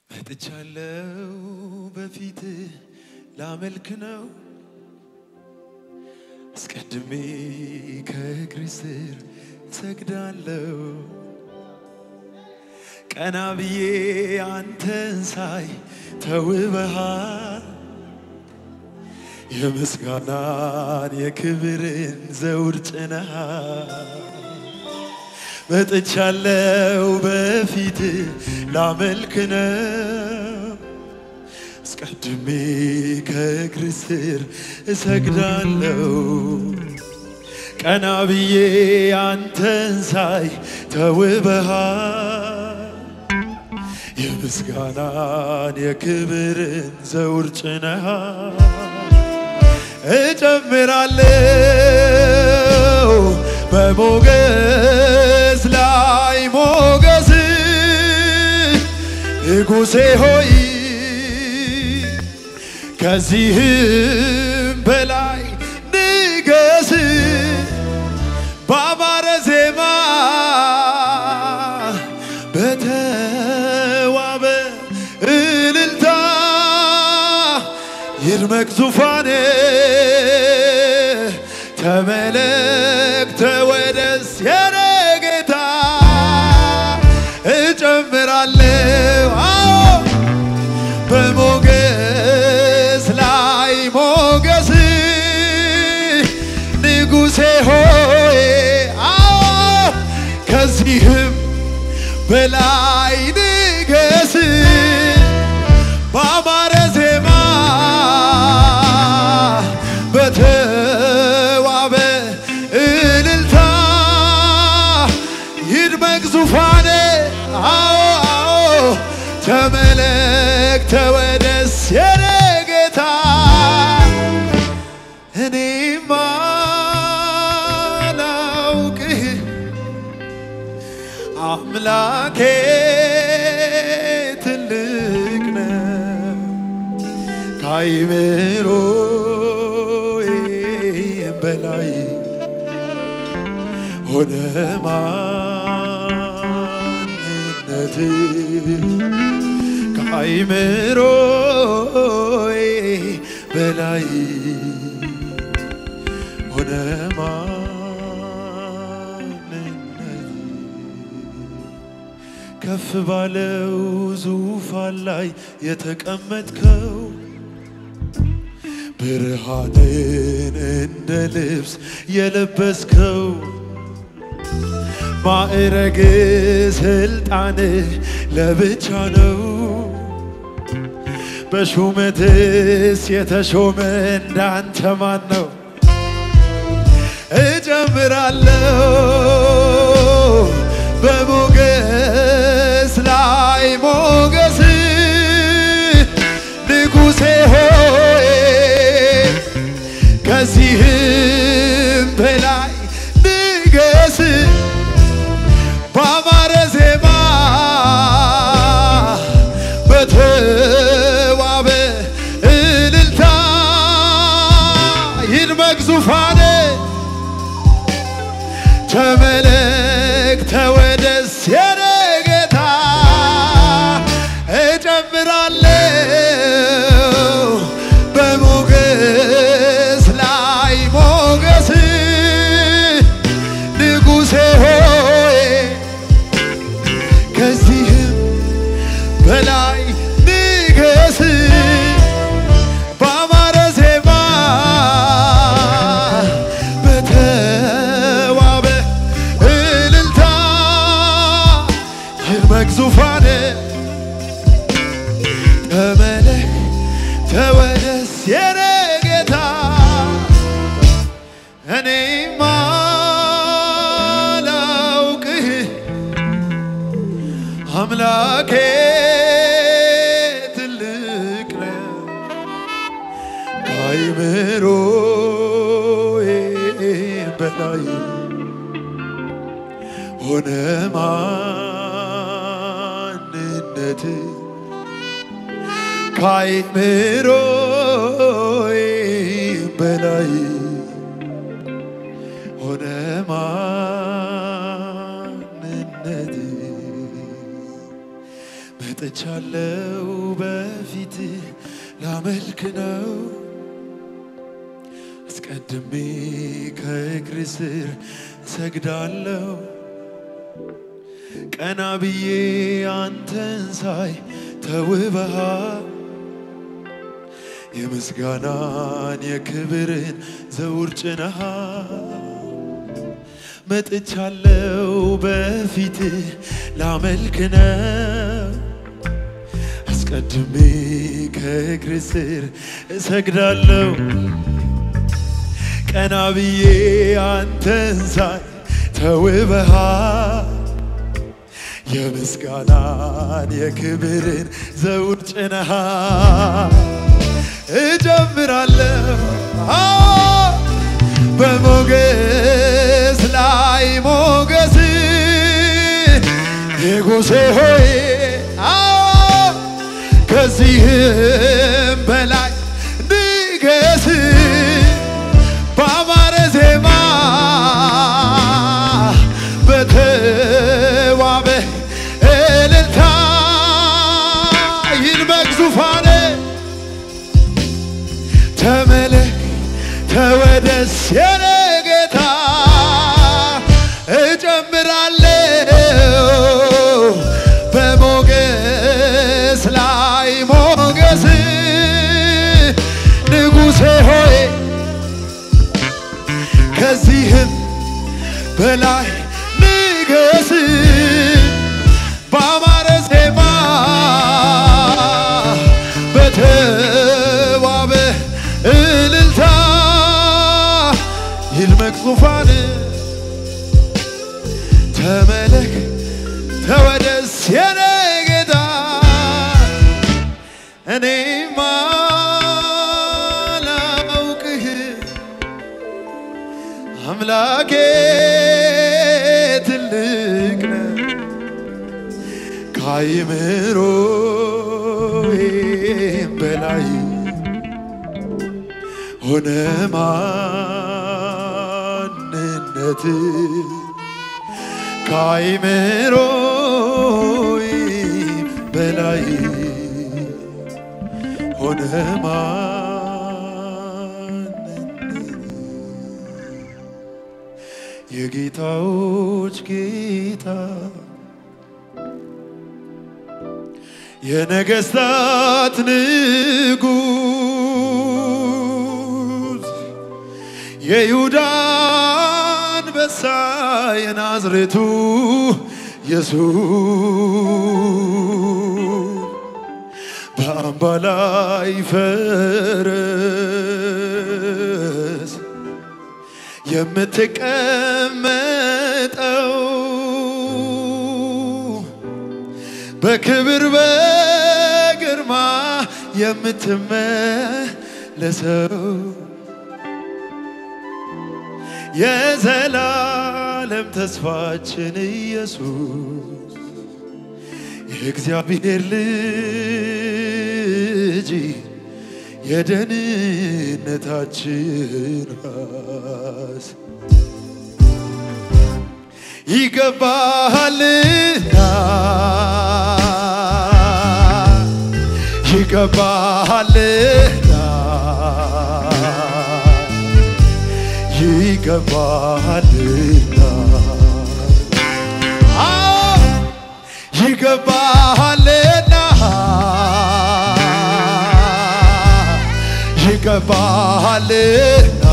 መጥቻለሁ በፊት ላመልክ ነው አስቀድሜ ከእግር ስር ሰግዳለሁ ቀና ብዬ አንተን ሳይ ተውበሃል የምስጋናን የክብርን ዘውድ ጭነሃል መጥቻለሁ በፊት ላመልክ ነው አስቀድሜ ከእግር ስር እሰግዳለሁ ቀና ብዬ አንተን ሳይ ተውበሃል የምስጋናን የክብርን ዘውድ ጭነሃል እጨምራለሁ በሞገስ ላይ ሞገስ ንጉሴ ሆይ ከዚህም በላይ ንገስ በአማረ ዜማ በተዋበ እልልታ ይድመቅ ዙፋኔ ተመለክ ተወደስ የኔ ጌታ እጨምራለሁ አዎ በሞገስ ላይ ሞገስ ንጉሴ ሆይ አዎ ከዚህም በላይ ንገስ በአማረ ዜማ በተዋበ እልልታ ይድመቅ ዙፋኔ አዎ አዎ ተመለክ ተወደስ የኔ ጌታ እኔማ ላውቅህ አምላኬ ትልቅ ነው ከአይምሮዬ በላይ ሆነ ማንነት ከአይምሮዬ በላይ ሆነ ማንነት ከፍ ባለው ዙፋን ላይ የተቀመጥከው ብርሃንን እንደ ልብስ የለበስከው ማዕረግ ስልጣን ለብቻ ነው። በሹመትስ የተሾመ እንዳንተ ማን ነው? እጨምራለሁ በሞገስ ላይ ሞገስ ንጉሴ ሆይ ከዚህም በላይ ንገስ በአማረ ዜማ በተዋበ እልልታ ይድመቅ ዙፋኔ ተመለክ ተወደስ የኔ ጌታ እጨምራለሁ በሞገስ ላይ ሞገስ ንጉሴ ሆይ ከዚህም በላይ ንገስ በአማረ ዜማ በተዋበ እልልታ ይድመቅ ዙፋኔ ተመለክ ተወደስ የኔ ጌታ እኔማ ላውቅህ አምላኬ ትልቅ ነው ከአይምሮዬ በላይ ሆነ ማንነት ከአይምሮዬ በላይ ሆነ ማንነት መጥቻለው በፊት ላመልክ ነው አስቀድሜ ከእግር ስር ሰግዳለሁ ቀና ብዬ አንተን ሳይ ተውበሃል የምስጋናን የክብርን ዘውር ጭነሃል መጥቻለው በፊት ላመልክ ነው አስቀድሜ ከእግር ስር እሰግዳለሁ ቀና ብዬ አንተን ሳይ ተውበሃል የምስጋናን የክብርን ዘውድ ጭነሃል እጀምራለሁ አዎ፣ በሞገስ ላይ ሞገስ ንጉሴ ሆይ አዎ፣ ከዚህም በላይ ንገስ በአማረ ዜማ በተዋበ እልልታ ይልበቅ ዙፋኔ ተመለክ ተወደስ የኔ ጌታ እጨምራለሁ በሞገስ ላይ ሞገስ ንጉሴ ሆይ ከዚህም በላይ ንገስ በአማረ ዜማ በተዋበ እልልታ ይልመቅ ዙፋን ተመለክ ተወደስ የኔ ጌታ እኔማ ላውቅህ አምላኬ ትልቅ ነው ከአይምሮዬም በላይ ሆነ ማንነት ከአይምሮዬም በላይ ሆነ ማንነት የጌታዎች ጌታ የነገስታት ንጉስ የይሁዳ አንበሳ የናዝሬቱ ኢየሱስ በአምባ ላይ ፈረስ የምትቀመጠው በክብር በግርማ የምትመለሰው የዘላለም ተስፋችን ኢየሱስ የእግዚአብሔር ልጅ የደህንነታችን ራስ ይገባሃልና ይገባሃልና ይገባሃልና አዎ ይገባሃልና ይገባሃልና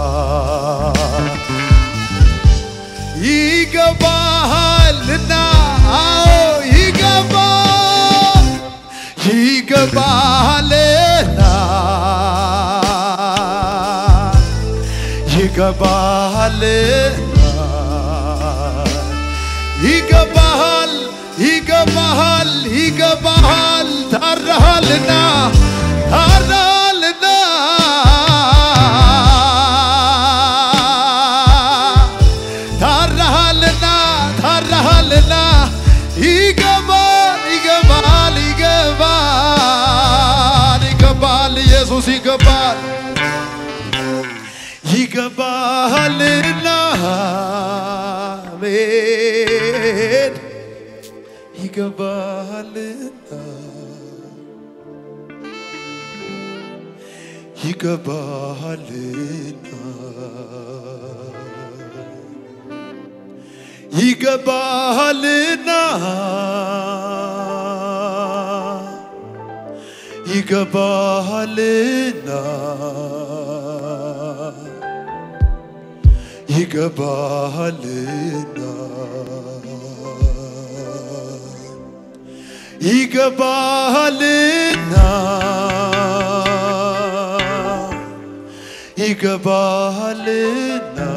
ይገባሃልና አዎ ይገባ ይገባሃልና ይገባሃልና ይገባሃል ይገባሃል ይገባሃል ታርደሃልና ታርደሃልና ታርደሃልና ታርደሃልና ይገባል ይገባል ይገባል ይገባል ኢየሱስ ይገባል ይገባሃልና አሜን ይገባሃልና ይገባሃልና ይገባሃልና ይገባሃልና ይገባሃልና ይገባሃልና ይገባሃልና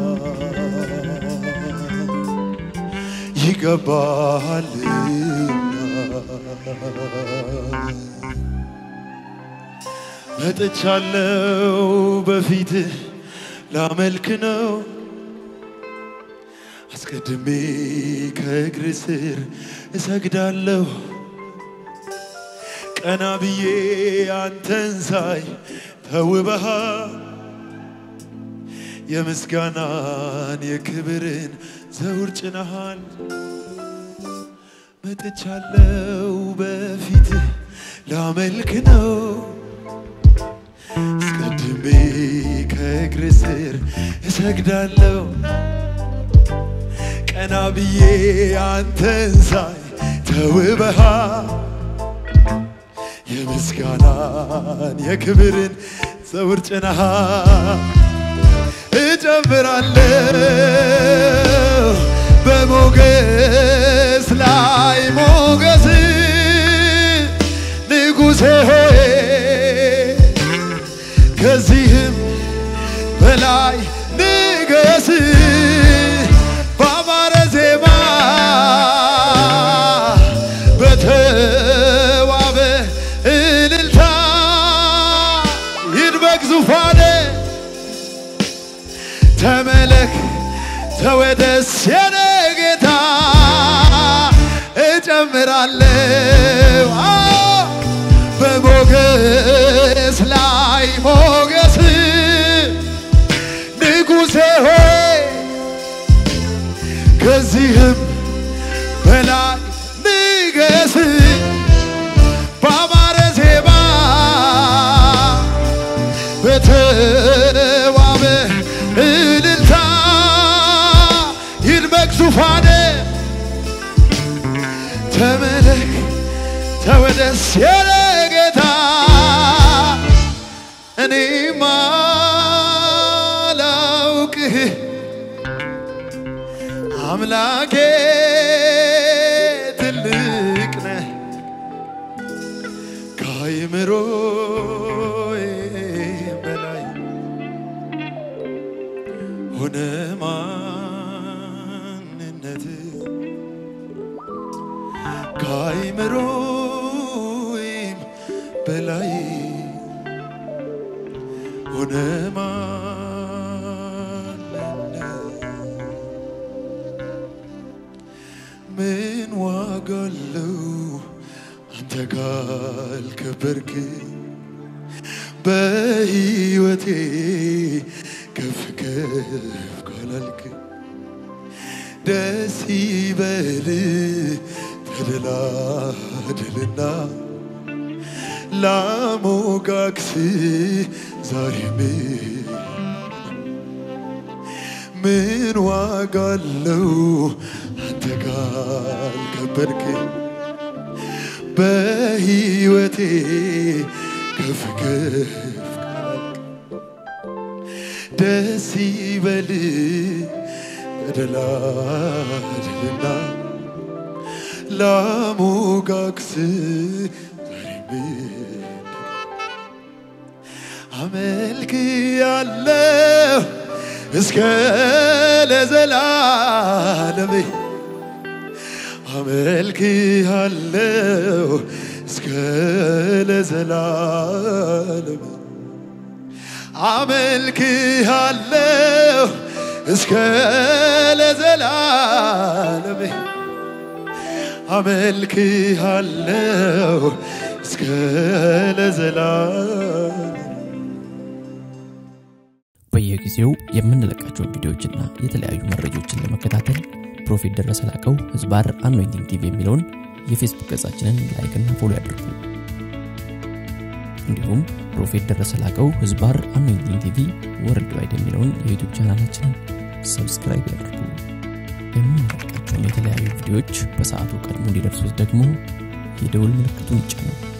ይገባሃልና መጥቻለው በፊትህ ላመልክ ነው አስቀድሜ ከእግር ስር እሰግዳለሁ ቀና ብዬ አንተን ሳይ ተውበሃል የምስጋናን የክብርን ዘውር ጭነሃል መጥቻለው በፊትህ ላመልክ ነው አስቀድሜ ከእግር ስር እሰግዳለሁ ቀና ብዬ አንተን ሳይ ተውበሃል የምስጋናን የክብርን ዘውር ጭነሃል እጨምራለሁ በሞገስ ላይ ሞገስ ንጉሴ ሆይ ከዚህም በላይ ንገስ በአማረ ዜማ በተዋበ እልልታ ይድበቅ ዙፋኔ ተመለክ ተወደስ የኔ ጌታ እጨምራለሁ አዎ፣ በሞገስ ላይ ሞገስ ንጉሴ ሆይ ከዚህም በላይ ንገስ በአማረ ዜማ በተዋበ እልልታ ይድመቅ ዙፋኔ ተመለክ ተወደስ የኔ ጌታ እኔማ ላውቅህ አምላኬ ትልቅ ነህ ከአይምሮዬ በላይ ሆነ ማንነት ከአይምሮዬም በላይ ሆነ ማንነት ምን ዋጋ አለው አንተ ካልከበርክ በሕይወቴ ከፍ ከፍ ካላልክ ደስ ይበል ተደላደልና ላሞጋግስ ዛሬም ምን ዋጋ አለው አንተ ካልከበርክ በሕይወቴ ከፍ ከፍ ካልክ ደስ ይበል ተደላደልና ላሞጋግስ ዛሬም አመልክ ያለው እስከ ለዘላለም አመልክ ያለው እስከ ለዘላለም አመልክ ያለው እስከ ለዘላለም አመልክ ያለው እስከ ለዘላለም በየጊዜው የምንለቃቸውን ቪዲዮዎችና የተለያዩ መረጃዎችን ለመከታተል ፕሮፌት ደረሰ ላቀው ህዝባር አኖይንቲንግ ቲቪ የሚለውን የፌስቡክ ገጻችንን ላይክና ፎሎ ያድርጉ። እንዲሁም ፕሮፌት ደረሰ ላቀው ህዝባር አኖይንቲንግ ቲቪ ወርልድ ዋይድ የሚለውን የዩቱብ ቻናላችንን ሰብስክራይብ ያድርጉ። የምንለቃቸውን የተለያዩ ቪዲዮዎች በሰዓቱ ቀድሞ እንዲደርሱት ደግሞ የደውል ምልክቱን ይጫኑ።